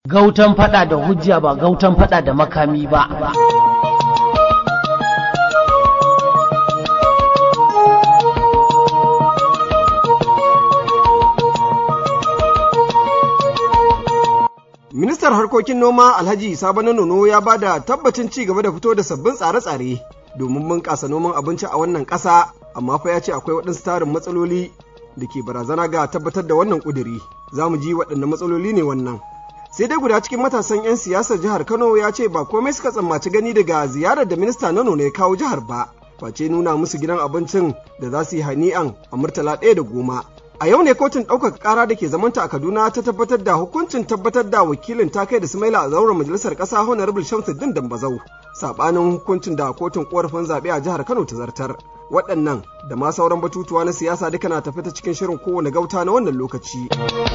gautan fada da hujja ba gautan fada da makami ba Ministar harkokin noma Alhaji Sabo Nono ya ba da tabbacin ci gaba da fito da sabbin tsare-tsare domin bunƙasa noman abinci a wannan ƙasa, amma fa ya ce akwai waɗansu tarin matsaloli da ke barazana ga tabbatar da wannan ƙuduri. Za mu ji waɗanne matsaloli ne wannan. Sai dai guda cikin matasan 'yan siyasar jihar Kano ya ce ba komai suka tsammaci gani daga ziyarar da minista Nono ne kawo jihar ba, face nuna musu gidan abincin da za su yi hani'an a murtala ɗaya da goma. A yau ne kotun ɗaukaka ƙara da ke zamanta a Kaduna ta tabbatar da hukuncin tabbatar da wakilin ta kai da Sumaila a zauren majalisar ƙasa Honorable Shamsuddin Dambazau. Saɓanin hukuncin da kotun ƙorafin zaɓe a jihar Kano ta zartar. Waɗannan da ma sauran batutuwa na siyasa duka na tafi ta cikin shirin kowane gauta na wannan lokaci.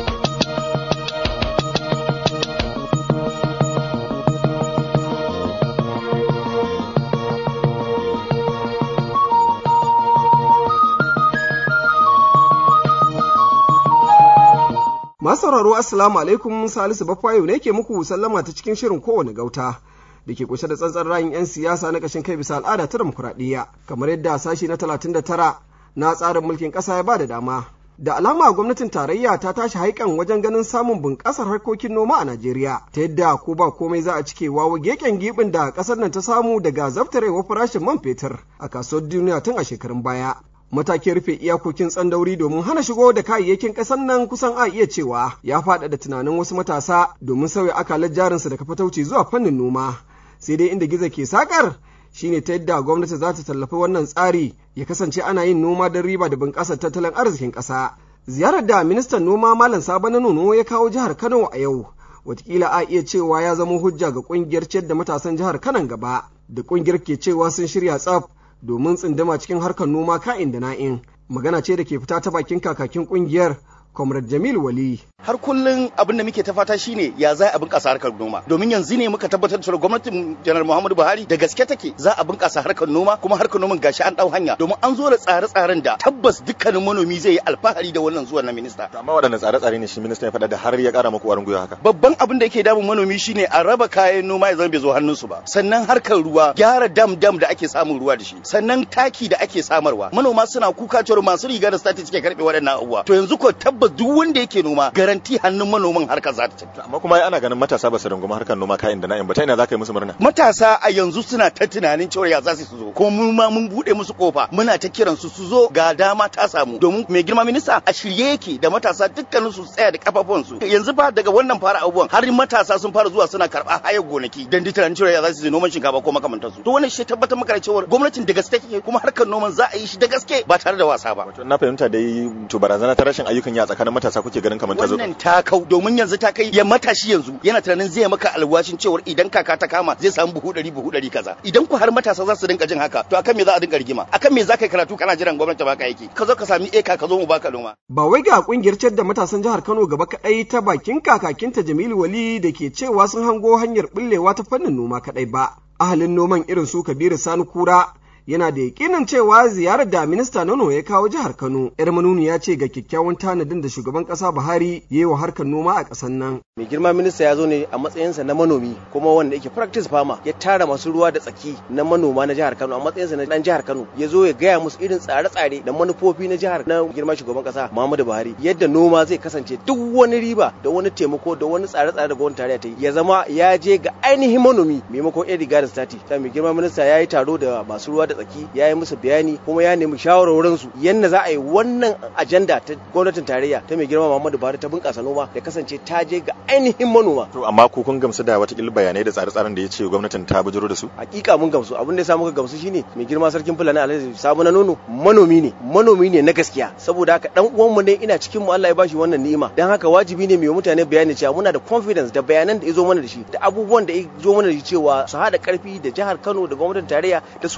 Masu sauraro Assalamu alaikum Salisu Baffayo ne ke muku sallama ta cikin shirin kowane gauta da ke kunshe da tsantsan rayin 'yan siyasa na kashin kai bisa al'ada ta demokuraɗiyya kamar yadda sashi na 39 na tsarin mulkin ƙasa ya ba da dama. Da alama gwamnatin tarayya ta tashi haikan wajen ganin samun bunƙasar harkokin noma a Najeriya ta yadda ko ba komai za a cike wawo geken gibin da ƙasar nan ta samu daga zabtarewa farashin man fetur a kasuwar duniya tun a shekarun baya. matakin rufe iyakokin tsandauri domin hana shigo da kayayyakin ƙasar nan kusan a iya cewa ya faɗaɗa tunanin wasu matasa domin sauya akalar jarinsu daga fatauci zuwa fannin noma sai dai inda gizo ke sakar shine ta yadda gwamnati za ta tallafi wannan tsari ya kasance ana yin noma don riba da bunƙasar tattalin arzikin ƙasa ziyarar da ministan noma malam sabo na nono ya kawo jihar kano a yau watakila a iya cewa ya zama hujja ga ƙungiyar ciyar da matasan jihar kanan gaba da ƙungiyar ke cewa sun shirya tsaf domin tsindama cikin harkar noma ka'in da na'in magana ce da ke fita ta bakin kakakin kungiyar comrade jamil wali har kullun abin da muke ta fata shine ya za a bunƙasa harkar noma domin yanzu ne muka tabbatar da gwamnatin janar muhammadu buhari da gaske take za a bunƙasa harkar noma kuma harkar noman gashi an ɗau hanya domin an zo da tsare-tsaren da tabbas dukkanin manomi zai yi alfahari da wannan zuwan na minista amma waɗanne tsare-tsare ne shi minista ya faɗa da har ya ƙara muku ƙwarin gwiwa haka babban abin da yake damun manomi shine a raba kayan noma ya zama bai zo hannunsu ba sannan harkar ruwa gyara dam dam da ake samun ruwa da shi sannan taki da ake samarwa manoma suna kuka cewa masu riga da stati suke karɓe waɗannan abubuwa to yanzu ko tabbas duk wanda yake noma garanti hannun manoman harkar za ta tafi. Amma kuma ana ganin matasa ba su rungumi harkar noma kayan da na'in ba ta ina za ka yi musu murna. Matasa a yanzu suna ta tunanin cewa ya za su zo kuma mu ma mun bude musu kofa muna ta kiran su su zo ga dama ta samu domin mai girma minista a shirye yake da matasa dukkanin su tsaya da kafafun su yanzu fa daga wannan fara abubuwan har matasa sun fara zuwa suna karɓa hayar gonaki dan tunanin cewa ya za su je noman shinkafa ko makamantar su to wannan shi tabbatar maka da cewa gwamnatin da gaske take kuma harkar noman za a yi shi da gaske ba tare da wasa ba. Wato na fahimta dai to barazana ta rashin ayyukan yi a tsakanin matasa kuke ganin kamar ta zo. wannan ta kau domin yanzu ta kai ya matashi yanzu yana tunanin zai maka alwashin cewar idan kaka ta kama zai samu buhu ɗari buhu ɗari kaza idan ku har matasa za su dinka jin haka to akan me za a dinga rigima akan me za ka yi karatu kana jiran gwamnati baka yake ka zo ka sami eka ka zo mu baka noma. ba wai ga kungiyar ciyar da matasan jihar kano gaba kaɗai ta bakin kakakinta jamilu wali da ke cewa sun hango hanyar bullewa ta fannin noma kaɗai ba ahalin noman irin su kabiru sani kura yana da yakinin cewa ziyarar da minista nono ya kawo jihar kano yar manuni ya ce ga kyakkyawan tanadin da shugaban kasa buhari ya yi wa harkar noma a ƙasar nan mai girma minista ya zo ne a matsayinsa na manomi kuma wanda yake practice farmer ya tara masu ruwa da tsaki na manoma na jihar kano a matsayinsa na dan jihar kano ya zo ya gaya musu irin tsare-tsare da manufofi na jihar na girma shugaban kasa muhammadu buhari yadda noma zai kasance duk wani riba da wani taimako da wani tsare-tsare da gwamnatin tarayya ta yi ya zama ya je ga ainihin manomi maimakon yan riga da stati ta mai girma minista ya yi taro da masu ruwa da tsaki ya yi musu bayani kuma ya nemi shawarwarin su yadda za a yi wannan ajanda ta gwamnatin tarayya ta mai girma Muhammadu Buhari ta bunƙasa noma ya kasance ta je ga ainihin manoma to amma ku kun gamsu da wata bayanai da tsare-tsaren da ya ce gwamnatin ta bujuro da su hakika mun gamsu abin da ya sa muka gamsu shine mai girma sarkin fulani Alhaji Sabo na nono manomi ne manomi ne na gaskiya saboda haka dan uwanmu ne ina cikin mu Allah ya bashi wannan ni'ima dan haka wajibi ne mu mutane bayani cewa muna da confidence da bayanan da ya zo mana da shi da abubuwan da ya zo mana da shi cewa su haɗa karfi da jihar Kano da gwamnatin tarayya da su ainihin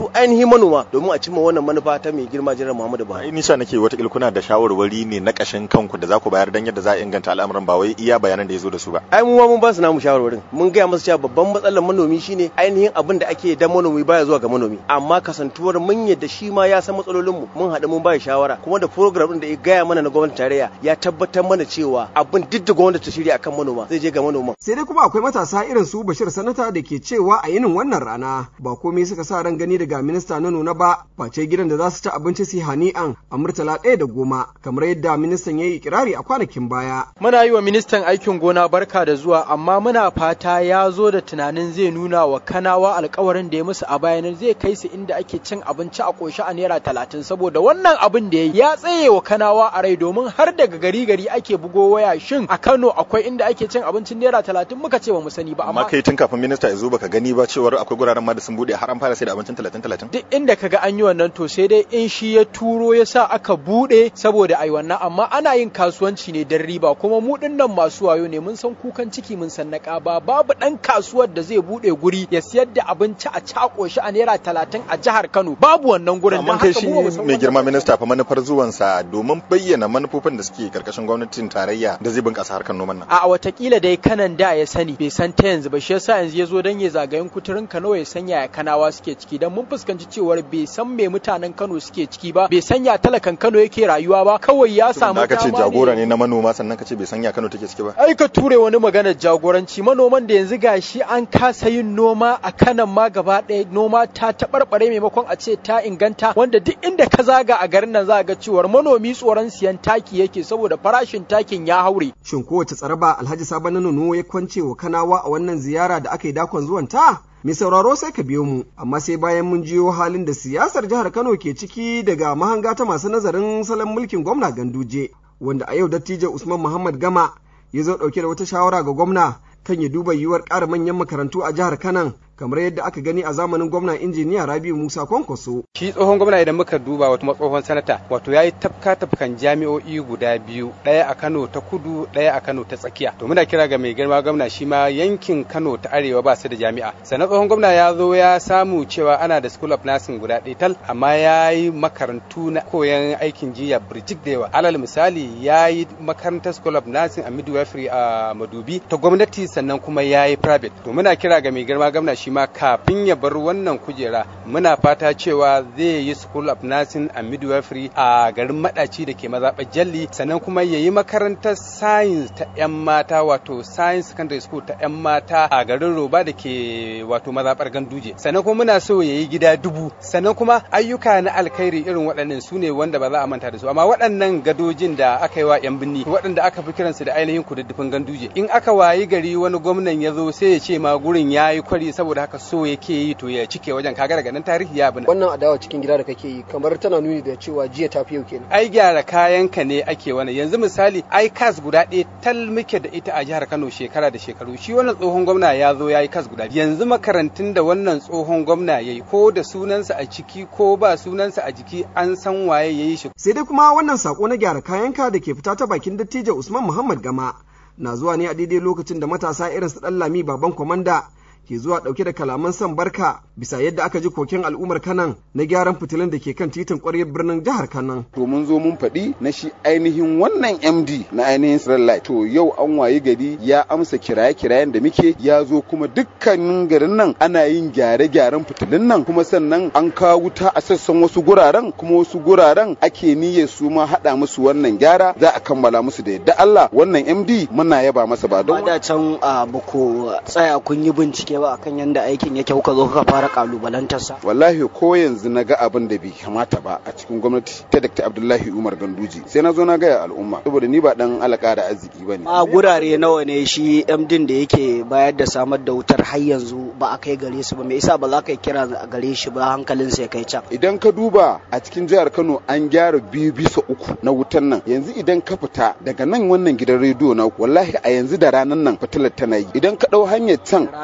ainihin manoma domin a cimma wannan manufa ta mai girma jiran Muhammadu Buhari. ai nisa nake wata kuna da shawarwari ne na kashin kanku da za ku bayar dan yadda za a inganta al'amuran ba wai iya bayanan da ya zo da su ba ai mu ma mun ba su namu shawarwarin mun gaya masa cewa babban matsalar manomi shine ainihin abin da ake dan manomi baya zuwa ga manomi amma kasantuwar mun yadda shi ma ya san matsalolin mu mun haɗu mun ba shawara kuma da program din da ya gaya mana na gwamnatin tarayya ya tabbatar mana cewa abin duk da gwamnati ta shirya akan manoma zai je ga manoma sai dai kuma akwai matasa irin su Bashir Sanata da ke cewa a yinin wannan rana ba komai suka sa ran gani daga minista na nuna ba face gidan da za su ci abinci su hani'an a murtala ɗaya da goma kamar yadda ministan ya yi ikirari a kwanakin baya. Muna yi wa ministan aikin gona barka da zuwa amma muna fata ya zo da tunanin zai nuna wa kanawa alkawarin da ya musu a bayanan zai kai su inda ake cin abinci a ƙoshi a naira talatin saboda wannan abin da ya yi ya tsaye wa kanawa a rai domin har daga gari gari ake bugo waya shin a Kano akwai inda ake cin abincin naira talatin muka ce ba mu sani ba amma kai tun kafin minista ya zo baka gani ba cewar akwai guraren ma da sun bude har an fara sai da abincin talatin talatin duk inda kaga an yi wannan to sai dai in shi ya turo ya sa aka bude saboda ai wannan amma ana yin kasuwanci ne don riba kuma mu dinnan masu wayo ne mun san kukan ciki mun san na ba babu dan kasuwar da zai bude guri ya siyar da abinci a cako shi a naira talatin a jihar Kano babu wannan gurin amma kai shi mai girma minista fa manufar zuwansa domin bayyana manufofin da suke karkashin gwamnatin tarayya da zai bunkasa harkar noman nan a watakila dai kanan da ya sani bai san ta yanzu ba shi yasa yanzu ya zo dan ya zagayen kuturin Kano ya sanya ya kanawa suke ciki dan mun fuskanci cewar bai san me mutanen Kano suke ciki ba bai sanya talakan Kano yake rayuwa ba kawai ya samu dama ce jagora ne na manoma sannan ka ce bai sanya Kano take ciki ba ai ka ture wani maganar jagoranci manoman da yanzu gashi an kasa yin noma a kanan ma gaba ɗaya noma ta taɓarɓare maimakon a ce ta inganta wanda duk inda ka zaga a garin nan za ga cewar manomi tsoron siyan taki yake saboda farashin takin ya haure shin kowace tsaraba Alhaji Sabon Nono ya kwance wa Kanawa a wannan ziyara da aka yi dakon zuwan ta Mai sauraro sai ka biyo mu, amma sai bayan mun jiyo halin da siyasar jihar Kano ke ciki daga mahanga ta masu nazarin salon mulkin gwamna Ganduje, wanda a yau dattijo Usman Muhammad Gama ya zo ɗauke da wata shawara ga gwamna kan ya duba yiwuwar ƙara manyan makarantu a jihar Kanan kamar yadda aka gani a zamanin gwamna injiniya Rabiu Musa Kwankwaso. Shi tsohon gwamna idan muka duba wata tsohon sanata wato yayi tafka tafkan jami'o'i guda biyu ɗaya a Kano ta kudu ɗaya a Kano ta tsakiya. To muna kira ga mai girma gwamna shi ma yankin Kano ta arewa ba su da jami'a. Sannan tsohon gwamna ya zo ya samu cewa ana da School of Nursing guda ɗaya tal amma ya yi makarantu na koyon aikin jiya birjik da yawa. Alal misali ya yi makarantar School of Nursing a Midwifery a Madubi ta gwamnati sannan kuma ya yi private. To muna kira ga mai girma gwamna shi ma kafin ya bar wannan kujera muna fata cewa zai yi school of nursing and midwifery a garin madaci da ke mazaɓar jalli sannan kuma ya yi makarantar science ta 'yan mata wato science secondary school ta 'yan mata a garin roba da ke wato mazaɓar ganduje sannan kuma muna so ya yi gida dubu sannan kuma ayyuka na alkhairi irin waɗannan su ne wanda ba za a manta da su amma waɗannan gadojin da aka yi wa 'yan binni waɗanda aka fi kiransu da ainihin kududdufin ganduje in aka wayi gari wani gwamnan ya zo sai ya ce ma gurin ya yi kwari saboda haka so yake yi to ya cike wajen kaga daga nan tarihi ya bina wannan adawa cikin gida da kake yi kamar tana nuni da cewa jiya tafi yau kenan ai gyara kayanka ne ake wani yanzu misali ai kas guda ɗaya tal muke da ita a jihar Kano shekara da shekaru shi wannan tsohon gwamna ya zo ya yi kas guda yanzu makarantun da wannan tsohon gwamna ya yi ko da sunansa a ciki ko ba sunansa a jiki an san waye ya yi shi sai dai kuma wannan sako na gyara kayanka da ke fita ta bakin dattijo Usman Muhammad Gama na zuwa ne a daidai lokacin da matasa irin su Lami baban kwamanda ke zuwa ɗauke da kalaman son barka bisa yadda aka ji koken al'ummar kanan na gyaran fitilun da ke kan titin ƙwaryar birnin jihar kanan. To mun zo mun faɗi na shi ainihin wannan MD na ainihin Light. To yau an wayi gari ya amsa kiraye-kirayen da muke ya zo kuma dukkanin garin nan ana yin gyare-gyaren fitilun nan kuma sannan an kawo wuta a sassan wasu guraren kuma wasu guraren ake niyyar su ma haɗa musu wannan gyara za a kammala musu da yadda Allah wannan MD muna yaba masa ba don. da can ba ku tsaya kun yi bincike ba akan yadda aikin yake kuka zo kuka fara kalubalantarsa wallahi ko yanzu na ga abin da bai kamata ba a cikin gwamnati ta Dr. Abdullahi Umar Ganduji sai na zo na gaya al'umma saboda ni ba dan alaka da arziki bane a gurare nawa ne shi MDin da yake bayar da samar da wutar har yanzu ba a kai gare su ba me yasa ba za ka kira gare shi ba hankalin sa ya kai can idan ka duba a cikin jihar Kano an gyara biyu bisa uku na wutan nan yanzu idan ka fita daga nan wannan gidan rediyo na wallahi a yanzu da ranan nan fitilar tana yi idan ka dau hanyar can rana kake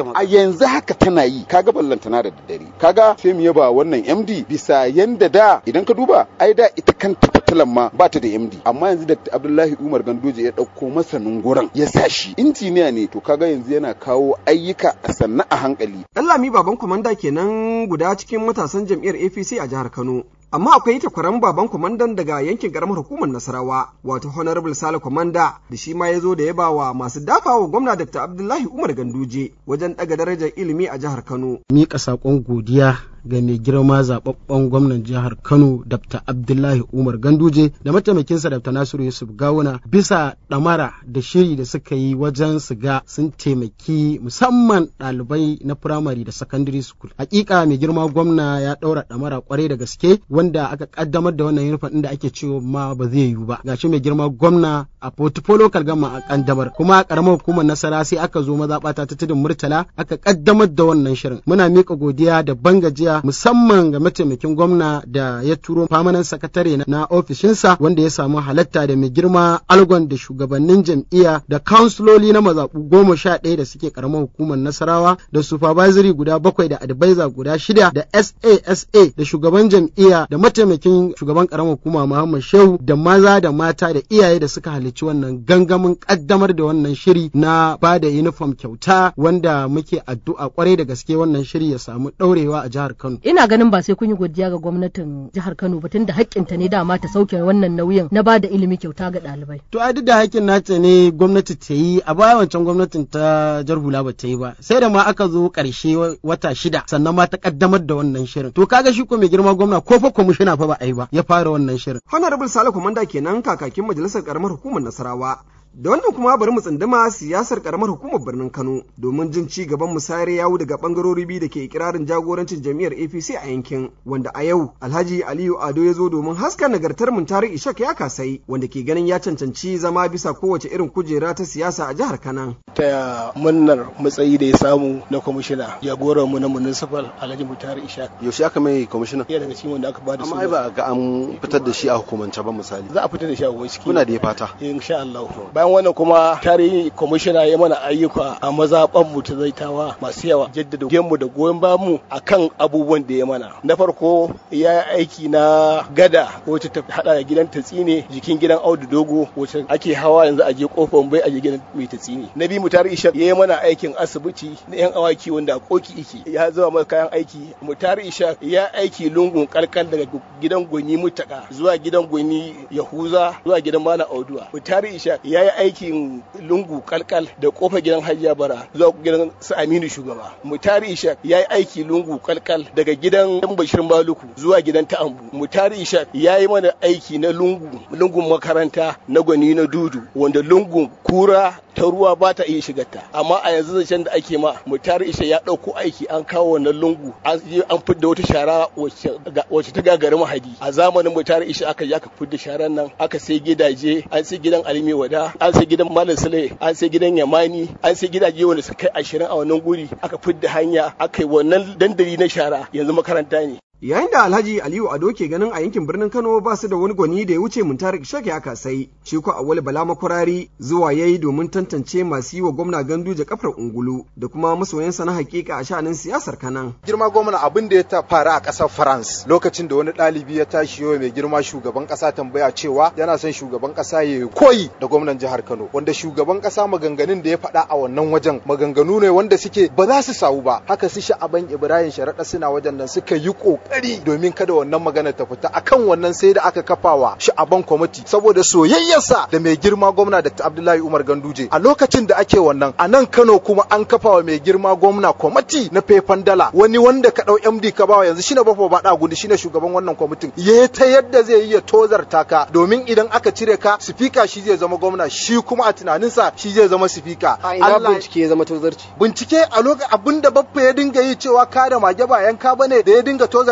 a yanzu haka tana yi kaga ballantana da daddare kaga sai mu yaba wannan MD bisa yanda da idan ka duba ai da ita kanta fitilan ma ba ta da MD amma yanzu da Abdullahi Umar Gandoje ya dauko masanin gurin ya sa shi injiniya ne to kaga yanzu yana kawo ayyuka a sanna a hankali Lami baban kwamanda kenan guda cikin matasan jam'iyyar APC a jihar Kano amma akwai takwaran baban kwamandan daga yankin karamar hukumar nasarawa wato honorable sale kwamanda da shi ma ya zo da yaba wa masu dafawa gwamna dr abdullahi umar ganduje wajen daga darajar ilimi a jihar kano mika sakon godiya ga mai girma zababben gwamnan jihar kano dr abdullahi umar ganduje da mataimakinsa dr nasiru yusuf gawuna bisa ɗamara da shiri da suka yi wajen su ga sun taimaki musamman ɗalibai na firamare da secondary school hakika mai girma gwamna ya ɗaura ɗamara kwarai da gaske wanda aka kaddamar da wannan yunifon inda ake cewa ma ba zai yiwu ba gashi mai girma gwamna a portfolio local gama a kaddamar kuma a karamar hukumar nasara sai aka zo mazaɓata ta tudun murtala aka kaddamar da wannan shirin muna miƙa godiya da bangajiya musamman ga mataimakin gwamna da ya turo famanan sakatare na ofishinsa wanda ya samu halatta da mai girma algon da shugabannin jam'iyya da kansuloli na mazaɓu goma sha ɗaya da suke karamar hukumar nasarawa da supervisory guda bakwai da advisor guda shida da SASA da shugaban jam'iyya da mataimakin shugaban karamar hukuma Muhammad Shehu da maza da mata da iyaye da suka halarci wannan gangamin kaddamar da wannan shiri na ba da uniform kyauta wanda muke addu'a kwarai da gaske wannan shiri ya samu ɗaurewa a jihar Kano. ina ganin ba sai kun yi godiya ga gwamnatin jihar Kano ba tunda haƙƙinta ne dama ta sauke wannan nauyin na ba da ilimi kyauta ga ɗalibai. To a duk da haƙƙin nata ne gwamnati ta yi a baya wancan gwamnatin ta jar hula ba ta yi ba sai da ma aka zo ƙarshe wata shida sannan ma ta ƙaddamar da wannan shirin. To kaga shi ko mai girma gwamna ko fa kwamishina fa ba a yi ba ya fara wannan shirin. honorable sale komanda kenan kakakin majalisar karamar hukumar nasarawa Da wannan kuma bari mu tsunduma siyasar karamar hukumar birnin Kano domin jin ci gaban musayar yawu daga bangarori biyu da ke ikirarin jagorancin jam'iyyar APC a yankin wanda a yau Alhaji Aliyu Ado ya zo domin haska nagartar Muntari Ishak ya kasai wanda ke ganin ya cancanci zama bisa kowace irin kujera ta siyasa a jihar Kanan. Ta munnar matsayi da ya samu na kwamishina jagoran mu na municipal Alhaji Muntari Ishak. Yaushe aka mai kwamishina? Iya daga cikin wanda aka bada Amma ai ba ga an fitar da shi a hukumance ba misali. Za a fitar da shi a ciki. Kuna da ya fata. Insha Allah. Bayan wannan kuma tarihi kwamishina ya mana ayyuka a mazaɓan mu ta zaitawa masu yawa jaddada mu da goyon bayan mu akan abubuwan da ya mana na farko ya yi aiki na gada wacce ta hada da gidan tatsine jikin gidan audu dogo wacce ake hawa yanzu a je kofar bai a je gidan mai tatsine na biyu mu tarihi ya yi mana aikin asibiti na yan awaki wanda a koki iki ya zama mana kayan aiki mu tarihi ya aiki lungun kalkal daga gidan gwani mutaka zuwa gidan gwani yahuza zuwa gidan malam auduwa mu tarihi ya yi aiki aikin lungu kalkal da kofar gidan hajiya bara zuwa gidan su aminu shugaba mutari ishak ya yi aiki lungu kalkal daga gidan yan bashir maluku zuwa gidan ta'ambu mutari ishak ya yi mana aiki na lungu lungun makaranta na gwani na dudu wanda lungun kura ta ruwa ba ta iya shigarta amma a yanzu zancen da ake ma mutari isha ya ɗauko aiki an kawo wannan lungu an fidda wata shara wacce ta gagari mahadi a zamanin mutari isha aka yi aka fidda sharan nan aka sai gidaje an sai gidan alimi wada an sai gidan malam sule an sai gidan yamani an sai gidaje wanda suka kai ashirin a wannan guri aka fidda hanya aka yi wannan dandali na shara yanzu makaranta ne Yayin da Alhaji Aliyu Ado ke ganin a yankin birnin Kano ba su da wani gwani da ya wuce Muntarik Shak ya kasai, shi ko Awali Bala Makwarari zuwa yayi domin tantance masu yi wa gwamna Ganduje kafar ungulu da kuma masoyansa na hakika a sha'anin siyasar Kanan. Girma gwamna abin da ya ta faru a ƙasar France lokacin da wani ɗalibi ya tashi yau mai girma shugaban ƙasa tambaya cewa yana son shugaban ƙasa ya koyi da gwamnan jihar Kano wanda shugaban ƙasa maganganun da ya faɗa a wannan wajen maganganu ne wanda suke ba za su sawu ba haka su sha'aban Ibrahim Sharaɗa suna wajen nan suka yi ƙoƙari kokari domin kada wannan magana ta fita akan wannan sai da aka kafawa sha'aban kwamiti saboda soyayyarsa da mai girma gwamna Dr. Abdullahi Umar Ganduje a lokacin da ake wannan a nan Kano kuma an kafawa mai girma gwamna kwamiti na fefan dala wani wanda ka dau MD ka bawa yanzu shine bafo bada gudu shine shugaban wannan kwamitin ya ta yadda zai yi ya tozarta ka domin idan aka cire ka sifika shi zai zama gwamna shi kuma a tunaninsa shi zai zama sifika a ina bincike ya zama tozarci bincike a lokacin abinda baffa ya dinga yi cewa ka da mage ba yanka bane da ya dinga tozarta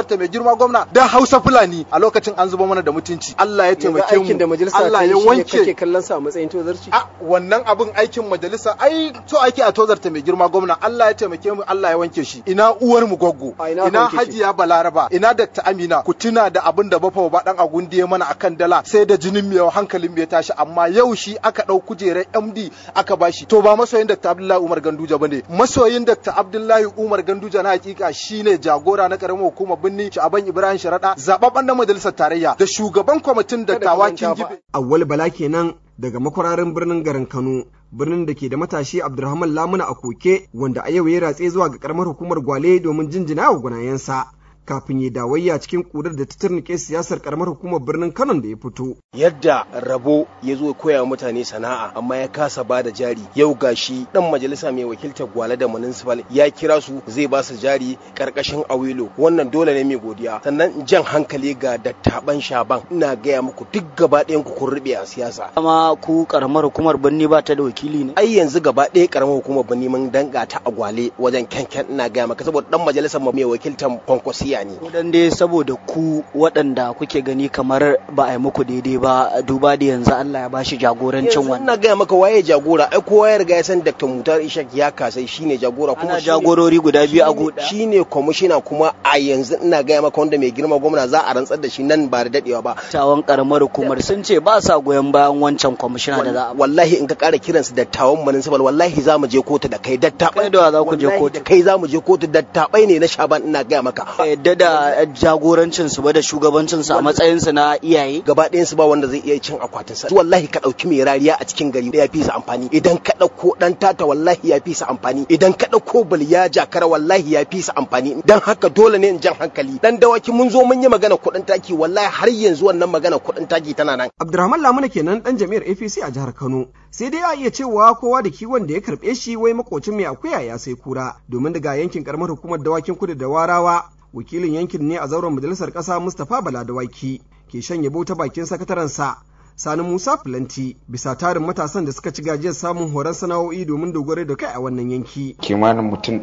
tozarta mai girma gwamna da Hausa Fulani a lokacin an zuba mana da mutunci Allah ya taimake mu aikin da majalisa Allah ta yi ya shi ne wanke kake kallon sa a matsayin tozarci a wannan abin aikin majalisa ai so ake a tozarta mai girma gwamna Allah ya taimake mu Allah ya wanke shi ina uwar mu goggo A ina ina wanke shi? hajiya balaraba ina Dr. Amina ku tuna da abin da bafa ba dan agundi ya mana akan dala sai da jinin mu yau hankalin mu ya tashi amma yau shi aka dau kujerar MD aka bashi to ba masoyin Dr. Abdullahi Umar Ganduja bane masoyin Dr. Abdullahi Umar Ganduja na hakika shine jagora na karamar hukumar Binni Shaban Ibrahim Sharada zababban dan majalisar tarayya da shugaban kwamitin dattawa Kingibe Awwal Bala kenan daga makwararin birnin garin Kano birnin da ke da matashi Abdulrahman Lamuna a koke wanda a yau ya ratse zuwa ga karamar hukumar Gwale domin jinjina wa gwanayensa kafin ya dawayya cikin kudar da ta turnike siyasar karamar hukumar birnin Kano da ya fito. yadda rabo ya zo ya koya wa mutane sana'a amma ya kasa ba da jari yau gashi dan majalisa mai wakiltar gwale da municipal ya kira su zai ba su jari karkashin awilo wannan dole ne mai godiya sannan jan hankali ga dattaban shaban ina gaya muku duk gaba ɗayan ku kun rube a siyasa Amma ku karamar hukumar birni ba ta da wakili ne. ai yanzu gaba ɗaya karamar hukumar birni mun danga ta a gwale wajen kyankyan ina gaya maka saboda dan majalisar mu mai wakiltar kwankwasiya ne Ko dan dai saboda ku waɗanda kuke gani kamar ba a yi muku daidai ba duba da yanzu Allah ya bashi jagorancin yanzu wannan. ina gaya maka waye jagora ai kowa ya riga ya san Dr. Mutar Ishak ya kasai shine jagora kuma Ana shine- jagorori guda biyu a shine- guda. shine kwamishina kuma a yanzu ina gaya maka wanda mai girma gwamna za a rantsar da shi nan ba da dadewa ba Tawan karamar hukumar sun ce ba sa goyon bayan wancan kwamishina da za a wallahi in ka kara kiransu dattawan municipal wallahi za mu je kotu da kai dattabai Kai da wa za ku je Wallahi kotu? da kai za mu je kotu dattabai ne na shaban ina gaya maka yadda da jagorancin su ba da shugabancin su a matsayin su na iyaye. gaba ɗayan su ba wanda zai iya cin akwatin sa wallahi ka ɗauki mai rariya a cikin gari ya fi su amfani idan ka ɗauko ɗan tata wallahi ya fi su amfani idan ka ɗauko baliya jakara wallahi ya fi su amfani dan haka dole ne in jan hankali dan dawaki mun zo mun yi magana kuɗin taki wallahi har yanzu wannan magana kuɗin taki tana nan Abdulrahman Lamuna kenan dan jami'ar APC a jihar Kano. Sai dai a iya cewa kowa da kiwon da ya karɓe shi wai makocin mai akuya ya sai kura domin daga yankin karamar hukumar dawakin kudu da warawa wakilin yankin ne a zauren majalisar ƙasa Mustapha Bala Dawaki ke shan yabo ta bakin sakatarensa Sani Musa Filanti bisa tarin matasan da suka ci gajiyar samun horon sana'o'i domin dogaro da kai a wannan yanki. kimanin mutum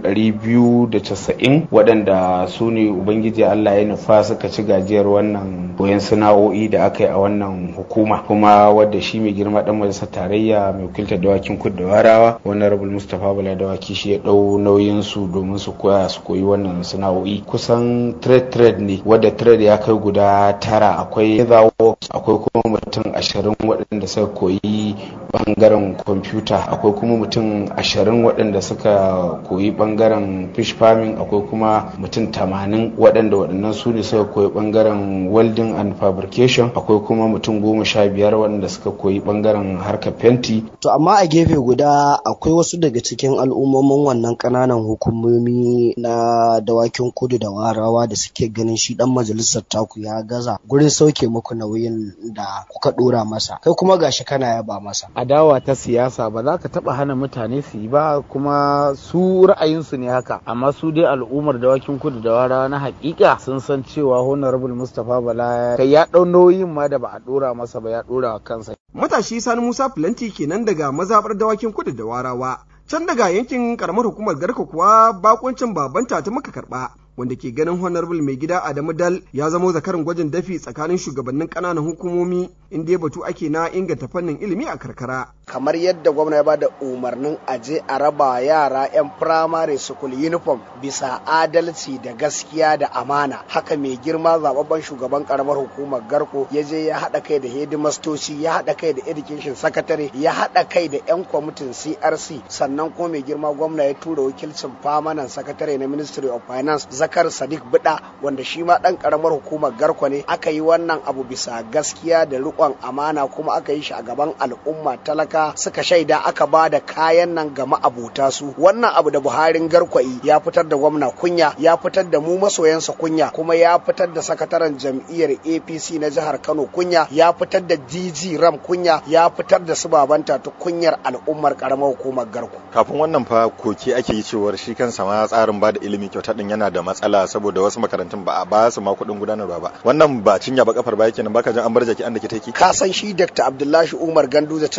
290 waɗanda su ne ubangiji Allah ya nufa suka ci gajiyar wannan koyon sana'o'i da aka yi a wannan hukuma kuma wadda shi mai girma dan majalisar tarayya mai wakiltar dawakin kudu da warawa wannan rabul mustapha bala dawaki shi ya ɗau nauyin su domin su koya su koyi wannan sana'o'i kusan trade trade ne wadda trade ya kai guda tara akwai leather works akwai kuma mutum ashirin waɗanda suka koyi bangaren kwamfuta akwai kuma mutum ashirin waɗanda suka koyi bangaren fish farming akwai kuma mutum tamanin waɗanda waɗannan su ne suka koyi bangaren welding and fabrication akwai kuma mutum goma sha biyar waɗanda suka koyi bangaren harkar fenti To amma a gefe guda akwai wasu daga cikin al'ummomin wannan ƙananan hukumomi na dawakin kudu da warawa da suke ganin shi dan majalisar taku ya gaza gurin sauke muku nauyin da kuka ɗora masa kai kuma gashi kana yaba masa. adawa ta siyasa ba za ka taba hana mutane su yi ba kuma su ra'ayinsu ne haka amma su dai al'ummar dawakin kudu da wara na hakika sun san cewa honorable mustapha bala kai ya dau nauyin ma da ba a dora masa ba ya dora wa kansa Matashi Sani Musa Filanti kenan daga mazaɓar dawakin kudu da warawa. Can daga yankin karamar hukumar Garka kuwa bakuncin babanta ta muka karɓa. wanda ke ganin honorable mai gida Adamu Dal ya zamo zakarin gwajin dafi tsakanin shugabannin ƙananan hukumomi inda ya batu ake na inganta fannin ilimi a karkara. kamar yadda gwamna ya bada umarnin aje a raba yara 'yan firamare school uniform bisa adalci da gaskiya da amana haka mai girma zababben shugaban karamar hukumar garko ya je ya haɗa kai da hedimastoci ya haɗa kai da education secretary ya haɗa kai da 'yan kwamitin crc sannan kuma mai girma gwamna ya tura wakilcin famanan secretary na ministry of finance zakar sadiq bida wanda shi ma ɗan karamar hukumar garko ne aka yi wannan abu bisa gaskiya da riƙon amana kuma aka yi shi a gaban al'umma talaka suka shaida aka ba da kayan nan ga ma'abota su wannan abu da buharin garkwai ya fitar da gwamna kunya ya fitar da mu masoyansa kunya kuma ya fitar da sakataren jam'iyyar apc na jihar kano kunya ya fitar da dg ram kunya ya fitar da su babanta ta kunyar al'ummar karamar hukumar garku kafin wannan fa koke ake yi cewar shi kansa ma tsarin bada ilimi kyauta din yana da matsala saboda wasu makarantun ba a ba su ma kuɗin gudanarwa ba wannan ba cinya ba kafar ba yake nan baka jin an bar jaki an da ke take ka san shi dr abdullahi umar ganduza tun da aka ce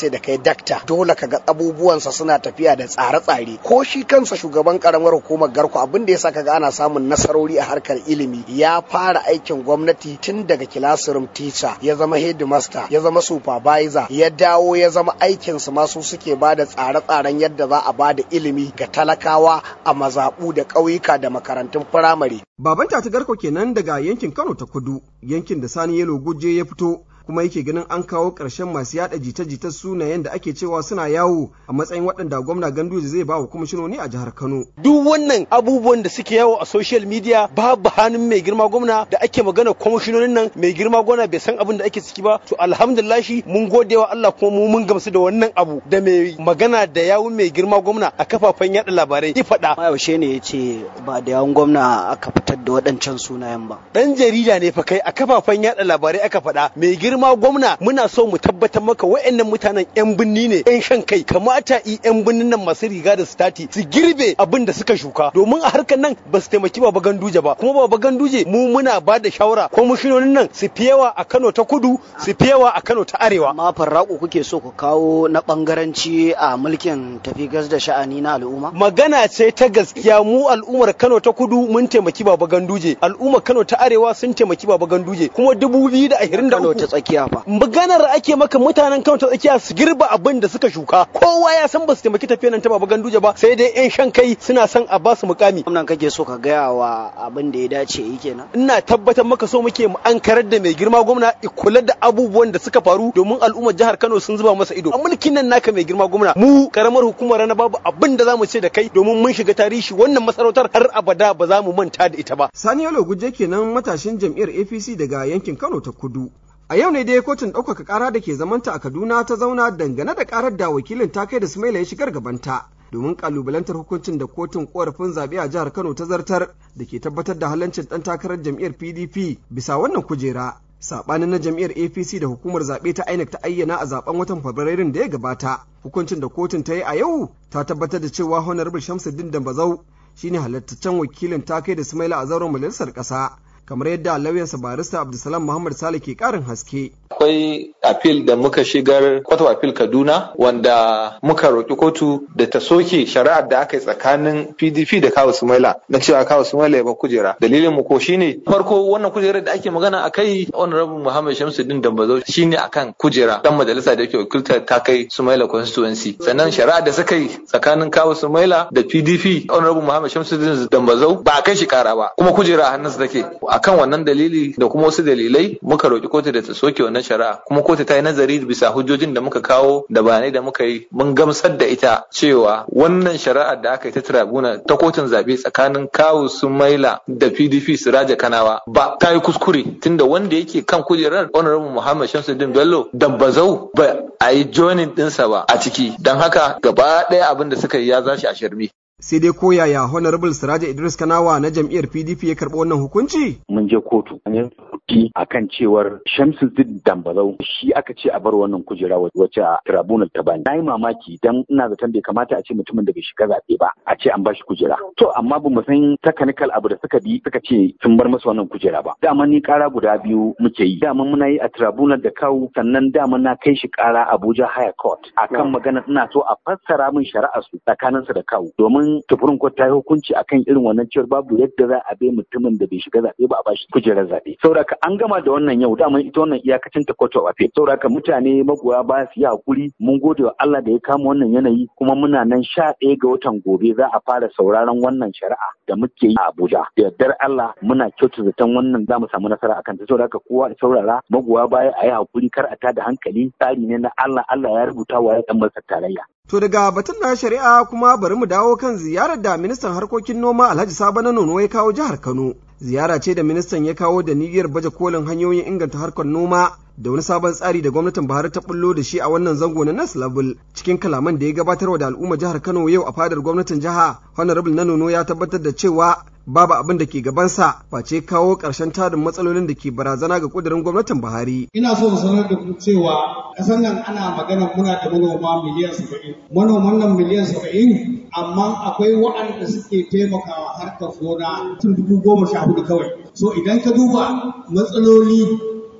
ce da kai dakta dole ka ga abubuwansa suna tafiya da tsare-tsare ko shi kansa shugaban karamar hukumar garko abin da ya sa kaga ana samun nasarori a harkar ilimi ya fara aikin gwamnati tun daga classroom teacher ya zama headmaster ya zama supervisor ya dawo ya zama aikinsu masu suke ba da tsare-tsaren yadda za a ba da ilimi ga talakawa a mazaɓu da ƙauyuka da makarantun firamare. Baban Tati Garko kenan daga yankin Kano ta kudu, yankin da Sani Yelo Guje ya fito kuma yake ganin an kawo ƙarshen masu yada jita-jita sunayen da ake cewa suna yawo a matsayin waɗanda gwamna Ganduje zai ba wa kwamishinoni a jihar Kano. Duk wannan abubuwan da suke yawo a social media babu hannun mai girma gwamna da ake magana kwamishinonin nan mai girma gwamna bai san abin da ake ciki ba to alhamdulillahi mun gode wa Allah kuma mu mun gamsu da wannan abu da mai magana da yawun mai girma gwamna a kafafen yada labarai ya faɗa. Yaushe ne ya ce ba da yawun gwamna aka fitar da waɗancan sunayen ba. Dan jarida ne fa kai a kafafen yada labarai aka faɗa mai girma gwamna muna so mu tabbatar maka wa'annan mutanen yan binni ne yan shan kai kamata i yan binnin nan masu riga da stati su girbe abin da suka shuka domin a harkar nan ba su taimaki baba ganduje ba kuma baba ganduje mu muna ba da shawara kwamishinonin nan su fi yawa a Kano ta kudu su fi yawa a Kano ta arewa amma farraku kuke so ku kawo na bangaranci a mulkin tafi gas da sha'ani na al'umma magana ce ta gaskiya mu al'ummar Kano ta kudu mun taimaki baba ganduje al'ummar Kano ta arewa sun taimaki baba ganduje kuma 2023 Kano ta tsakiya fa maganar ake maka mutanen Kano ta tsakiya su girba abin da suka shuka kowa ya san ba su taimaki tafiyar nan ta baba ganduje ba sai dai yan shan kai suna son a ba su mukami gwamnan kake so ka gaya wa abin da ya dace yi kenan ina tabbatar maka so muke mu an karar da mai girma gwamna kula da abubuwan da suka faru domin al'ummar jihar Kano sun zuba masa ido a mulkin nan naka mai girma gwamna mu karamar hukumar rana babu abin da zamu ce da kai domin mun shiga tarihi wannan masarautar har abada ba za mu manta da ita ba Sani Yalo Guje kenan matashin jam'iyyar APC daga yankin Kano ta Kudu A yau ne dai kotun ɗaukaka ƙara da ke zamanta a Kaduna ta zauna dangane da ƙarar da wakilin ta kai da Sumaila ya shigar gabanta domin ƙalubalantar hukuncin da kotun ƙorafin zaɓe a jihar Kano ta zartar da ke tabbatar da halancin ɗan takarar jam'iyyar PDP bisa wannan kujera. Saɓanin na jam'iyyar APC da hukumar zaɓe ta INEC ta ayyana a zaɓen watan Fabrairun da ya gabata. Hukuncin da kotun ta yi a yau ta tabbatar da cewa Honorable Shamsuddin Dambazau shine halattaccen wakilin ta kai da Sumaila a zauren majalisar ƙasa. kamar yadda lauyansa barista Abdulsalam Muhammad Sale ke karin haske. Akwai apil da muka shigar kwato apil Kaduna wanda muka roƙi kotu da ta soke shari'ar da aka yi tsakanin PDP da Kawu Sumaila na cewa Kawu Sumaila ya ba kujera. Dalilin mu ko shine farko wannan kujerar da ake magana a kai Honorable Muhammad Shamsuddin Dambazo shine akan kujera dan majalisa da yake wakiltar ta kai Sumaila constituency. Sannan shari'ar da suka yi tsakanin Kawu Sumaila da PDP Honorable Muhammad Shamsuddin Dambazo ba a kai shi kara ba kuma kujera a hannunsa take. akan wannan dalili da kuma wasu dalilai muka roƙi kotu da ta soke wannan shari'a kuma kotu ta yi nazari bisa hujjojin da muka kawo da bayanai da muka yi mun gamsar da ita cewa wannan shari'ar da aka yi ta tribuna ta kotun zaɓe tsakanin kawu sumaila da pdp siraja kanawa ba ta yi kuskure tunda wanda yake kan kujerar honorable muhammad shamsuddin bello dambazau ba a yi joining ɗinsa ba a ciki don haka gaba ɗaya abin da suka yi ya zashi a shirme sai dai ko yaya honorable siraja idris kanawa na jam'iyyar pdp ya karɓi wannan hukunci mun je kotu an yi akan cewar shamsuddin dambazau shi aka ce a bar wannan kujera wacce a tribunal ta bani na yi mamaki dan ina zaton bai kamata a ce mutumin da bai shiga zaɓe ba a ce an bashi kujera to amma ba mu san technical abu da suka bi suka ce sun bar masa wannan kujera ba dama ni kara guda biyu muke yi dama muna yi a tribunal da kawu sannan dama na kai shi kara abuja higher court akan magana ina so a fassara min shari'a su tsakaninsa da kawu domin tufurin court ta yi hukunci akan irin wannan cewar babu yadda za a bai mutumin da bai shiga zaɓe ba a bashi kujerar zaɓe saboda an gama da wannan yau dama ita wannan iyakacin ta court of appeal saboda mutane magoya ba su yi hakuri mun gode wa Allah da ya kama wannan yanayi kuma muna nan sha ɗaya ga watan gobe za a fara sauraron wannan shari'a da muke yi a Abuja da yardar Allah muna kyautu zaton wannan za mu samu nasara akan ta saboda kowa da saurara magoya baya a yi hakuri kar a tada hankali tsari ne na Allah Allah ya rubuta wa ya dan masa tarayya To daga batun na shari'a kuma bari mu dawo kan ziyarar da ministan harkokin noma Alhaji Sabo na Nono ya kawo jihar Kano. Ziyara ce da ministan ya kawo da niyyar baje kolin hanyoyin inganta harkar noma da wani sabon tsari da gwamnatin Buhari ta bullo da shi a wannan zango na Nas Level cikin kalaman da ya gabatar da al'umma jihar Kano yau a fadar gwamnatin jiha Honorable na Nono ya tabbatar da cewa babu abin da ke gabansa face kawo ƙarshen tarin matsalolin da ke barazana ga ƙudurin gwamnatin Buhari. Ina so mu sanar da ku cewa ƙasar nan ana magana muna da manoma miliyan saba'in. Manoman nan miliyan saba'in amma akwai waɗanda suke taimakawa harkar gona tun dubu goma sha hudu kawai. So idan ka duba matsaloli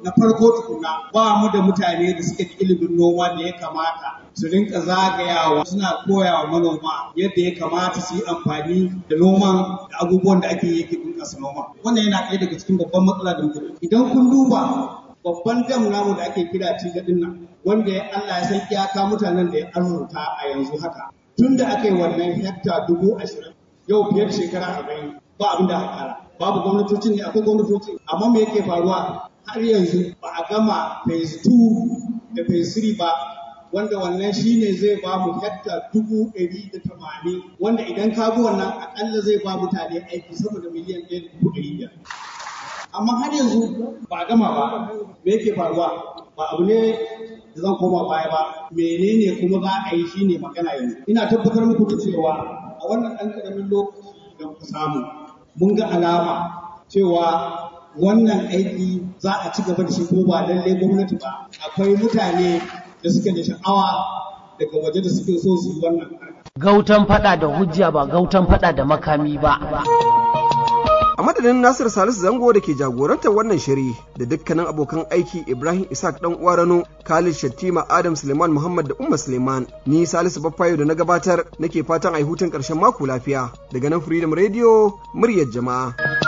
na farko tukuna ba mu da mutane da suke da ilimin noma da ya kamata su rinka zagayawa suna koya wa manoma yadda ya kamata su yi amfani da noman da abubuwan da ake yi bunƙasa noma wannan yana ɗaya daga cikin babban matsala da muke idan kun duba babban dam namu da ake kira tiga din nan wanda ya Allah ya san iyaka mutanen da ya arzuta a yanzu haka tun da aka yi wannan hekta dubu ashirin yau fiye da shekara arba'in ba abin da aka kara babu gwamnatoci ne akwai gwamnatoci amma me yake faruwa har yanzu ba a gama phase 2 da phase 3 ba wanda wannan shine zai ba mu hekta dubu ɗari da tamanin wanda idan ka bi wannan akalla zai ba mutane aiki sama da miliyan ɗaya da dubu ɗari biyar amma har yanzu ba a gama ba me yake faruwa ba abu ne da zan koma baya ba menene kuma za a yi shine magana yanzu ina tabbatar muku da cewa a wannan ɗan ƙaramin lokaci da muka samu mun ga alama cewa wannan aiki za a ci gaba da shi ko ba lalle gwamnati ba akwai mutane da suke da sha'awa daga waje da suke so su yi wannan gautan fada da hujja ba gautan fada da makami ba a madadin Nasir Salisu Zango da ke jagorantar wannan shiri da dukkanin abokan aiki Ibrahim Isaac dan Uwarano, Khalid Shattima, Adam Suleiman Muhammad da Umma Suleiman. Ni Salisu Baffayo da na gabatar nake fatan a hutun ƙarshen mako lafiya daga nan Freedom Radio muryar jama'a.